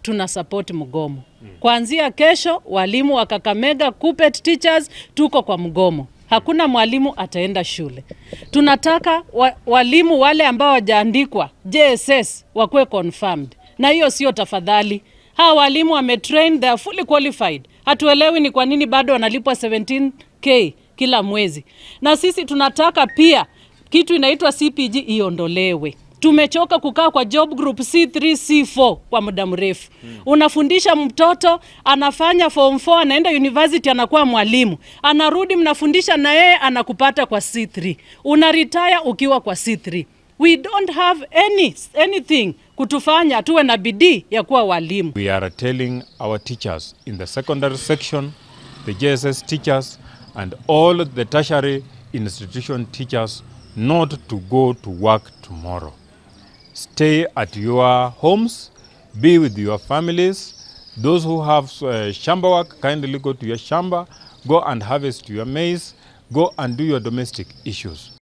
tuna support mgomo. Kuanzia kesho, walimu wa Kakamega Kuppet teachers tuko kwa mgomo. Hakuna mwalimu ataenda shule. Tunataka wa, walimu wale ambao wajaandikwa JSS wakuwe confirmed, na hiyo sio tafadhali. Hawa walimu wametrain, they are fully qualified. Hatuelewi ni kwa nini bado wanalipwa 17k kila mwezi, na sisi tunataka pia kitu inaitwa CPG iondolewe. Tumechoka kukaa kwa job group C3 C4 kwa muda mrefu. Unafundisha mtoto anafanya form 4 anaenda university anakuwa mwalimu, anarudi mnafundisha na yeye anakupata kwa C3, una retire ukiwa kwa C3. We don't have any anything kutufanya tuwe na bidii ya kuwa walimu. We are telling our teachers in the secondary section, the JSS teachers, and all the tertiary institution teachers not to go to work tomorrow. Stay at your homes, be with your families. Those who have uh, shamba work, kindly go to your shamba, go and harvest your maize, go and do your domestic issues.